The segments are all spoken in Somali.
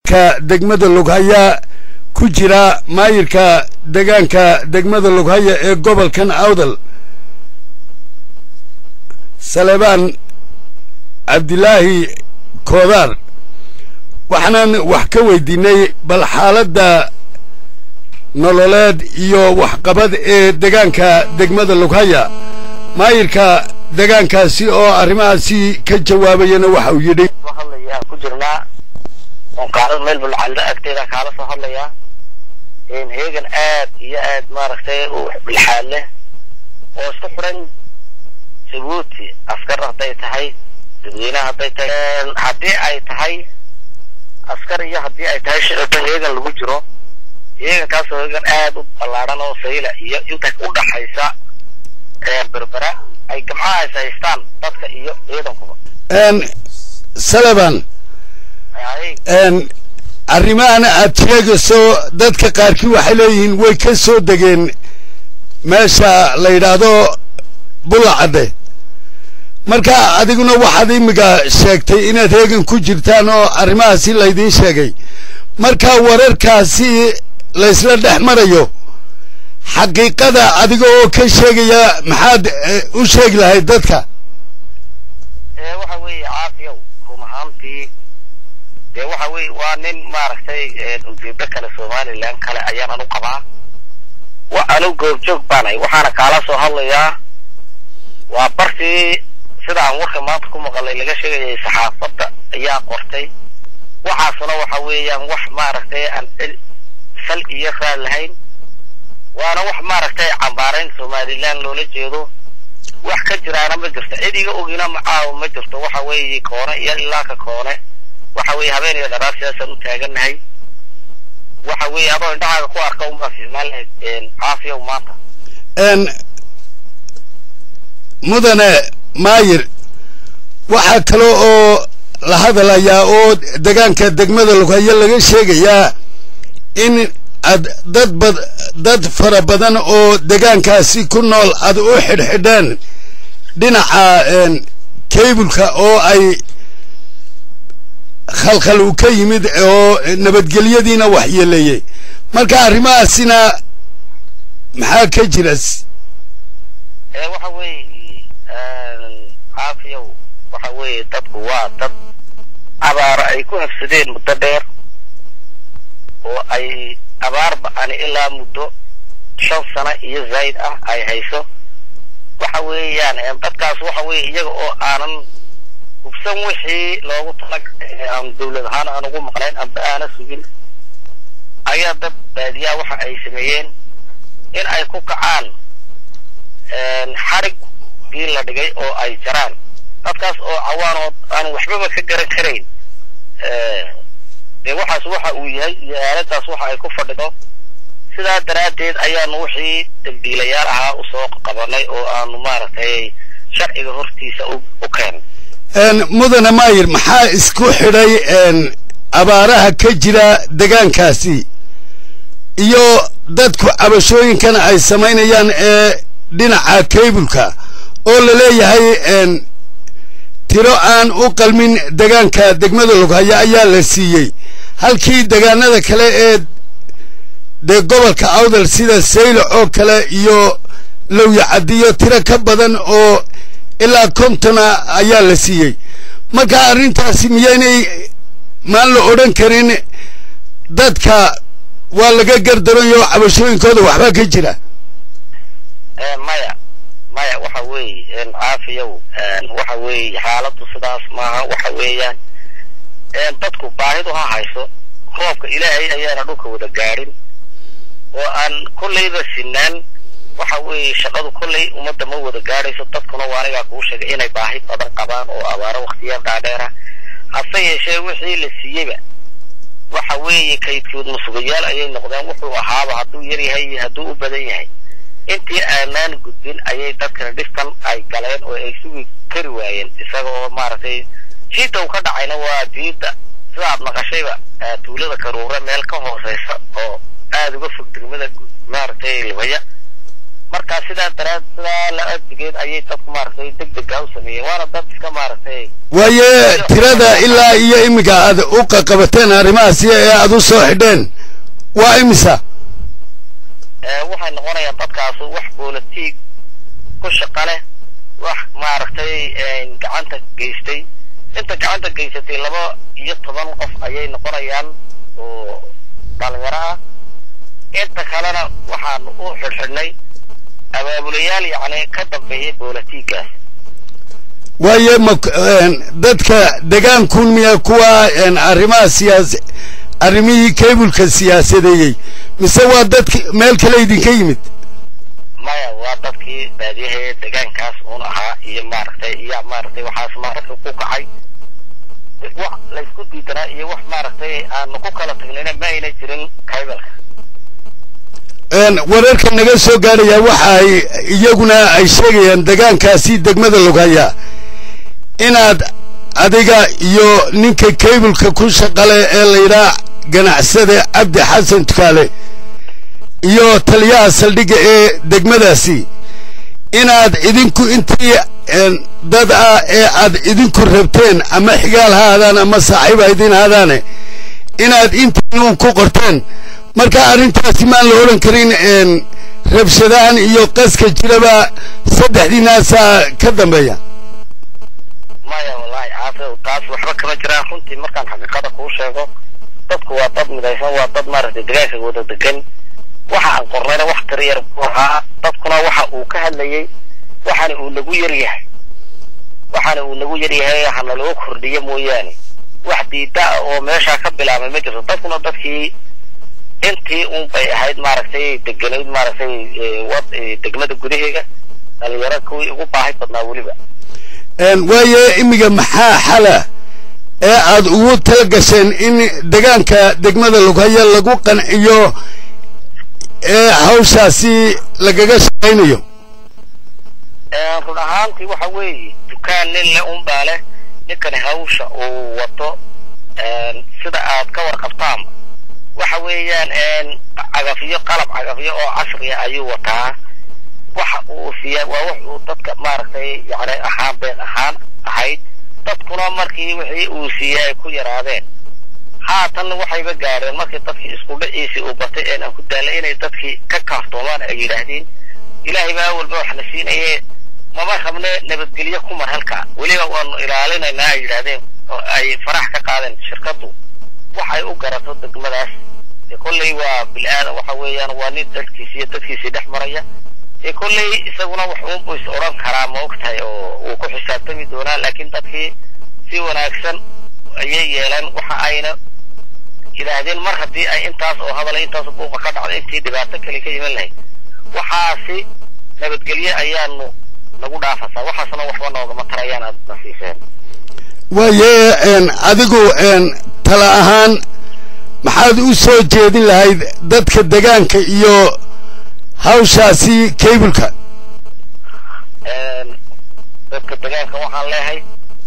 ka degmada lughaya ku jira maayirka degaanka degmada lughaya ee gobolkan awdal salebaan cabdilaahi koodaar waxaanan wax ka weydiinay bal xaaladda nololeed iyo waxqabad ee degaanka degmada lughaya maayirka degaankaasi oo arrimahaasi ka jawaabayana waxa uu yidhi soo hadlayaa ku jirnaa oon qaarada meel bulcalda agteeda kaala soo hadlayaa heegan aad iyo aad maaragtay u bilxaad leh oo isku xiran jabuuti askar hadday tahay dadweynaha hadday tahay haddii ay tahay askar iyo haddii ay tahay shicibba heegan lagu jiro heegankaasoo heegan aad u ballaadhan oo sayla iyo inta u dhaxaysa berbera ay gamcahaas haystaan dadka iyo ciidankuba saleban arrimahan aad sheegayso dadka qaarkii waxay leeyihiin way ka soo degeen meesha la yidhaahdo bullacadde marka adiguna waxaad imiga sheegtay inaad heegan ku jirtaan oo arrimahaasi laydiin sheegay marka wararkaasi laysla dhex marayo xaqiiqada adiga oo ka sheegaya maxaad u sheegi lahayd dadka waxa weeye caafiyow run ahaantii dee waxa weye waa nin maaragtay ujeedo kale somalilan kale ayaan anu qabaa wa anu goobjoog baanahay waxaana kaala soo hadlayaa waa bartii sida aan warka maanta ku maqalay laga sheegayay saxaafadda ayaa qortay waxaasuna waxa weeyaan wax maaragtay aan sal iyo raad lahayn waana wax maaragtay cambaarayn somalilan loola jeedo wax ka jiraana ma jirto cid iga ogina macaawo ma jirto waxa weeye koone iyo ilaa ka koone waxa weeye habeen iyo dharaar sidaasaan u taagannahay waxa weeye adoo indhahaaga ku arka unbaa fiicnaan lahayd caafiyow maanta mudane maayir waxaa kale oo la hadalayaa oo degaanka degmada lughayo laga sheegayaa in ad dad bad dad fara badan oo degaankaasi ku nool aad u xidhxidheen dhinaca kaybulka oo ay khalkhal uu ka yimid oo nabadgelyadiina waxyeeleeyey marka arrimahaasina maxaa ka jira waxa weeye caafiyow waxa weeye dadku waa dad abaaro ay ku hafsadeen muddo dheer oo ay abaar ba-ani ilaa muddo shan sano iyo zayd ah ay hayso waxa weeyaan dadkaas waxa weeye iyaga oo aanan hubsan wixii loogu talagalay aan dawlad ahaan aan ugu maqnayn amba aana sugin ayaa dad baadiyaa waxa ay sameeyeen in ay ku kacaan xarig bii la dhigay oo ay jaraan dadkaas oo cawaan oo aan waxbaba ka garan karayn dee waxaas waxa uu yahay iyo aaladaas waxa ay ku fadhido sidaa daraaddeed ayaanu wixii dambiilayaal ahaa usoo qabanay oo aanu maaragtay sharciga hortiisa u keenay mudane maayir maxaa isku xidhay abaaraha ka jira degaankaasi iyo dadku cabashooyinkan ay samaynayaan ee dhinaca kaybulka oo la leeyahay tiro aan u qalmin degaanka degmada lughaya ayaa la siiyey halkii degaanada kale ee dee gobolka awdal sida saylo oo kale iyo lowyacadiyo tiro ka badan oo ilaa kontona ayaa la siiyey marka arrintaasi miyaynay maan la odhan karin dadka waa laga gardaranyo cabashooyinkooda waxbaa ka jira maya maya waxa weeye caafiyow waxa weeye xaaladdu sidaas maaha waxa weeyaan dadku baahidu ha hayso roobka ilaahay ayaana dhulka wada gaadhin oo aan kollayba sinaan waxa weeye shaqadu kollay ummadda ma wada gaadhayso dadkuna waa anigaa kuu sheegay inay baahi badan qabaan oo abaaro waktiyaal dhaadheera hase yeeshee wixii la siiyeyba waxa weeye kaydkood masugayaal ayay noqdeen wuxuu ahaaba hadduu yar yahay iyo hadduu u badan yahay intii aanaan gudbin ayay dadkana dhiftan ay galeen oo ay sugi kari waayeen isaga oo maaragtay jiidda uu ka dhacayna waa jiidda sidaad naqashayba tuulada karuura meel ka hooseysa oo aada uga fog degmada maaragtay libaya marka sidaa daraad sidaa la addigeed ayay dadku maaragtay deg dega u sameeyeen waana dad iska maaragtay waaye tirada ilaa iyo iminka aad u qaqabateen arrimahaasi ee aad u soo xidheen waa imisa waxay noqonayaan dadkaas wax boolitiig ku shaqa leh wax maaragtay gacanta geystay inta gacanta geysatay laba iyo toban qof ayay noqonayaan oo dhalinyaro ah inta kalena waxaanu u xidhxidhnay abaabulayaal yacni ka dambeeyay boolitiiggaas waaye ma dadka degaankuun miya kuwa arrimaha siyaas arrimihii kaybulka siyaasadeeyey mise waa dadki meel kale idinka yimid maya waa dadkii baadiyaha degaankaas uun ahaa iyo maaragtay iyo maaragtay waxaas maaragtay ku kacay wax laysku diidanaa iyo wax maaragtay aanu ku kala tagnayna ma ayna jirin kaybalka wararka naga soo gaadhaya waxa ay iyaguna ay sheegayaan degaankaasi degmada logaya inaad adiga iyo ninka kaybulka ku shaqale ee layidhaha ganacsade cabdi xasan tukaale iyo taliyaha saldhigga ee degmadaasi inaad idinku intii dad ah ee aad idinku rabteen ama xigaal ha aadaan ama saaxiib ha idin haadaane inaad intiinuun ku qorteen marka arrintaasi maan la odhan karin rabshadahan iyo qaska jiraba saddexdiinaasaa ka dambeeya maya wallaahi caafiw taas waxba kama jiraan runtii markaan xaqiiqada kuu sheego dadku waa dad midaysan waa dad maaragtay degaanka wada degan waxa aan qornayna wax tira yar buu ahaa dadkuna waxa uu ka hadlayey waxaana uu nagu yar yahay waxaana uu nagu yar yahay hana loo kordhiyo mooyaane wax diida ah oo meeshaa ka bilaabay ma jirto dadkuna dadkii intii un bay ahayd maaragtay deganayd maaragtay wad degmada gudaheega dhalinyaro kuwii ugu baahi badnaa weliba waaye imiga maxaa xala ee aad ugu tala gasheen in degaanka degmada lughaya lagu qanciyo ee hawshaasi lagaga shaqaynayo run ahaantii waxa weeye dukaan nin le unbaa leh ninkani hawsha uu wato sida aad ka warqabtaanba waxa weeyaan cagafyo qalab cagafyo oo casriya ayuu wataa waxa uu siiyaa waa wax uu dadka maaragtay yani ahaan been ahaan ahayd dadkuna markii wixii uu siiyey ay ku yaraadeen haatan waxayba gaareen markii dadkii isku dhiciisii uu batay een aan ku daallay inay dadkii ka kaaftoomaan ay yidhaahdeen ilaahay baa walba wax na siinaye mama rabne nabadgelyo ku mar halka weliba waanu ilaalinaynaa ay yidhaahdeen oo ay farax ka qaadeen shirkaddu waxay u garato degmadaas kolley waa bil-aadan waxa weeyaan waa nin dadkiisi iyo dadkiisii dhex maraya ee kolley isaguna wax uunbu is odhan karaa ma og tahay oo uu ku xisaabtami doonaa laakiin dadkii si wanaagsan ayay yeeleen waxa ayna yidhaahdeen mar haddii ay intaas oo hadalay intaas buuqa ka dhacday intii dhibaato kale ka iman lahayd waxaasi nabadgelye ayaanu nagu dhaafasaa waxaasna waxba noogama tarayaan aad na siiseen waaye adigu tala ahaan maxaad u soo jeedin lahayd dadka degaanka iyo hawshaasi kaybulka dadka degaanka waxaan leehay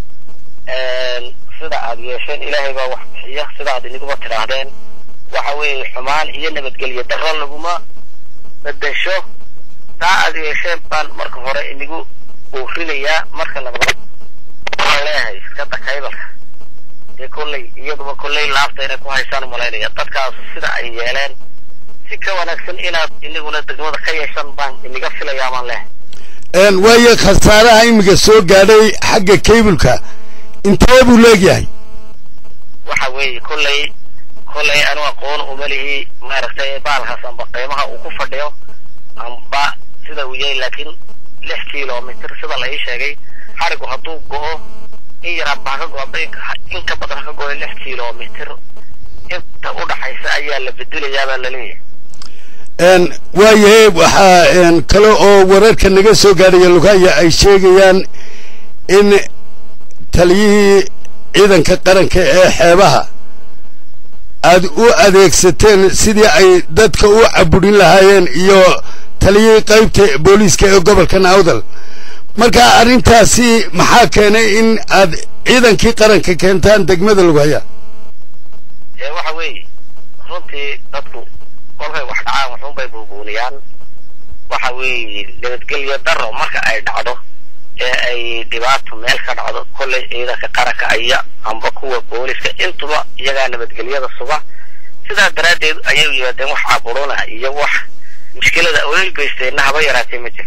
sida aad yeesheen ilaahay baa wax bixiya sida aad iniguba tidhaahdeen waxa weeye xumaan iyo nabadgelyo darro laguma bedesho taa aad yeesheen baan marka hore inigu uurinayaa marka labaad waxaan leeyahay iskada kaybalka dee kolley iyaduba kolley laabta inay ku haysaan umalaynaya dadkaas sida ay yeeleen si ka wanaagsan inaad iniguna degmada ka yeeshan baan iniga filayaa baan leehay waaye khasaaraha imiga soo gaadhay xagga kaybulka intee buu leegyahay waxa weeye kolley kolley anu aqoon umalihi maaragtay baalkaas amba qiimaha uu ku fadhiyo amba sida uu yahay laakiin lix kilomitr sida la ii sheegay xarigu hadduu go-o in yaraan baa ka go-aba in ka badan ka go-o lix kilomitr inta u dhaxaysa ayaa la bedelayaa baa laleeyahay waayahe waxaa kale oo wararka naga soo gaadhaya lugaya ay sheegayaan in taliyihii ciidanka qaranka ee xeebaha aad u adeegsateen sidii ay dadka u caburin lahaayeen iyo taliyihii qaybta booliiska ee gobolka nawdal marka arrintaasi maxaa keenay in aad ciidankii qaranka keentaan degmada lugaya waxa weeye runtii dadku kolkay wax dhacaan waxuunbay buubuuniyaan waxa weeye nabadgelyo daro marka ay dhacdo ee ay dhibaato meel ka dhacdo kolley ciidanka qaranka aya amba kuwa booliska intuba iyagaa nabadgelyada suga sidaa daraaddeed ayay u yimaadeen wax caburuna iyo wax mushkilada oy geysteenna haba yaraatee ma jiro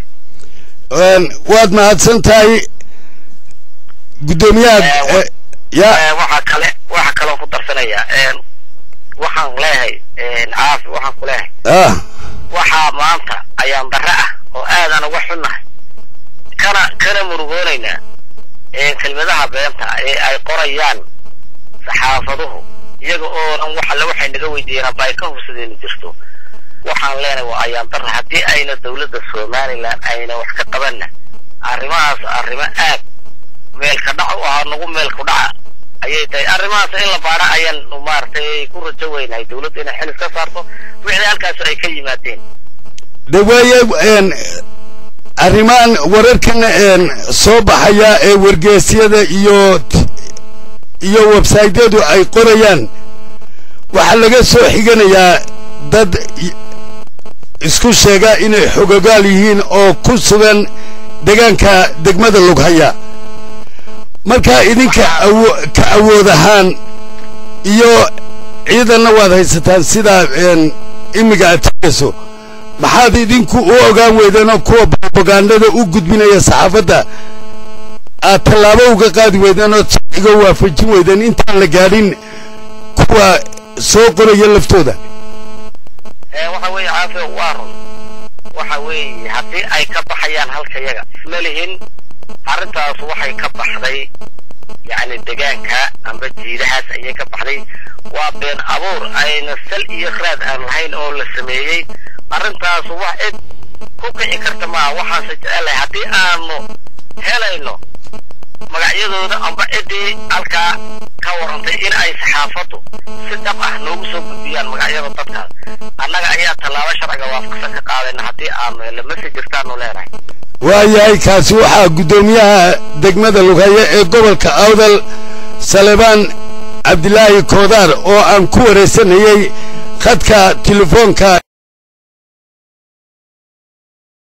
waad mahadsan tahay guddoomiyaha ya waxaa kale waxaa kaloon ku darsanayaa waxaan leeyahay caafi waxaan ku leeyahay ah waxaa maanta ayaan darre ah oo aadaan uga xunnahay kana kana murugoonaynaa kelmadaha beenta ee ay qorayaan saxaafaduhu iyaga oonan wax alle waxay naga weydiiyeen aba ay ka hubsadeen jirto waxaan leenahay waa ayaan darre haddii ayna dawladda somalilan ayna wax ka qabanna arrimahaas arrimo aad meelka dhac u ahaa nagu meelku dhaca ayay tahay arrimahaas in la baadha ayaan maaragtay ku rajo weynahay dawladda inay xilis ka saarto wixii halkaas ay ka yimaadeen de waaye arrimahan wararkan soo baxaya ee wargeesyada iyo iyo websaytyadu ay qorayaan waxaa laga soo xiganayaa dad isku sheega inay xogogaal yihiin oo ku sugan deegaanka degmada lughaya markaa idinka ka awood ahaan iyo ciidanna waad haysataan sidaa imiga aad tegayso maxaad idinku u ogaan weydeenoo kuwa brobagandada u gudbinaya saxaafadda aad tallaabo uga qaadi weydeen ood sharciga waafajin weydeen intaan la gaadhin kuwa soo qoraya laftooda waxa weeye caafiya waa run waxa weeye haddii ay ka baxayaan halka yaga ma lihin arrintaas waxay ka baxday yacni degaanka amba jiidahaas ayay ka baxday waa been abuur ayna sal iyo khraad aan lahayn oo la sameeyey arrintaas wax cid ku kici karta maaha waxaanse jecelahay haddii aanu helayno magacyadooda amba ciddii halkaa ka warantay in ay saxaafaddu si dhab ah noogu soo gudbiyaan magacyada dadkaas annaga ayaa tallaabo sharciga waafaqsan ka qaadayna haddii aanu helno mase jirtaanu leenahay waayahay kaasi waxaa guddoomiyaha degmada lughaye ee gobolka awdal salebaan cabdilaahi koodaar oo aan ku waraysanayey khadka telefoonka